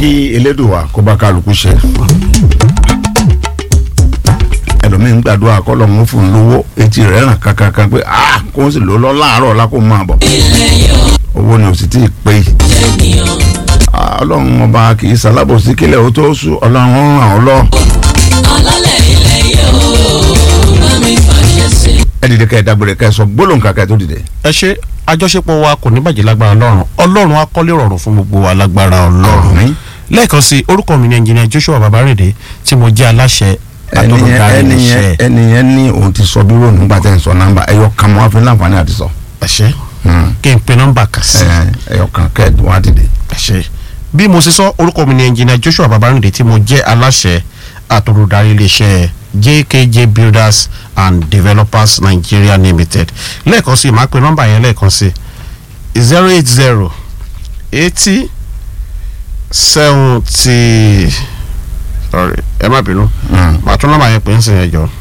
kí elédùnwà kó bá kálukú ṣe ẹlòmíín gbàdúrà kọlọ ń fún un lówó etí rẹ̀ ràn kankan pé ah kó o sì lò lọ láàárọ̀ ọ̀la kó o máa bọ̀ owó ni o sì tí ì pé Ah, ọlọ́run ọba kì í sálábòsí kílẹ̀ ó tó sùn ọlọ́run ó ràn ọ́ lọ. ẹ dìde kẹ́ ẹ dágbére kẹ́ ẹ sọ gbólóhùn kàkẹ́ tó dìde. ẹ ṣe àjọṣepọ̀ wa kò ní bàjẹ́ lágbára ọlọ́run ọlọ́run á kọ́lé rọrùn fún gbogbo wa lágbára ọlọ́run Àmín. lẹ́ẹ̀kan sí orúkọ mi ni ẹnjìnìà Joshua Babarede tí mo jẹ́ aláṣẹ ẹnìyẹn àtọ́lùdarí ẹnìyẹn iléeṣẹ́ ẹnìyẹn ní òun ti sọ bírò nígbà tẹ́ ń sọ nọ́mbà ẹyọ kan mọ́ àfi láǹfààní àti sọ. ẹ ṣé kí n pe nọ́mbà kà sí Ẹ, ẹyọ kan kẹ́ ẹ wá dìde. ẹ ṣé bí mo ṣe sọ orúkọ mi ni ẹnjìnìà Joshua Babarede tí mo jẹ́ aláṣẹ àtọ́lùdarí iléeṣẹ́ JKJ Builders and Developers Nigeria Limited lẹ́ẹ̀kan sí màá pe nọ́mbà yẹn lẹ́ẹ̀kan sí zero eight zero eighty seventy sorry ẹ má bínú Mm. màá tún nọ́mbà yẹn pè ń sìn yẹn jọ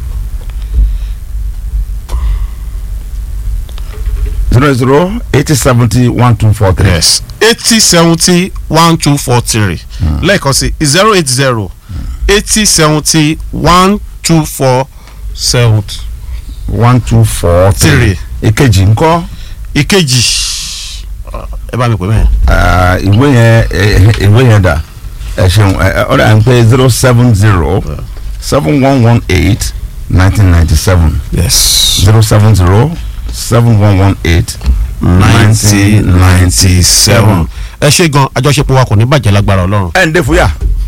zero zero eighty seventy one two four three. yes eighty seventy one two four three lẹ́ẹ̀kan sí zero eight zero eighty seventy one two four seven one two four three. Three. ìkejì ńkọ́ ìkejì ẹ bá mi pè mẹ́rin Ah, ìwé yẹn eh, ìwé yẹn dà ẹ ṣeun ẹ ọ̀rẹ́ à ń pè zero seven zero seven one one eight nineteen ninety seven yes zero seven zero seven one one eight nineteen ninety seven ẹ ṣe gan àjọṣepọ̀ wa kò ní bàjẹ́ lágbára ọlọ́run ẹ ǹdẹ́ fúyà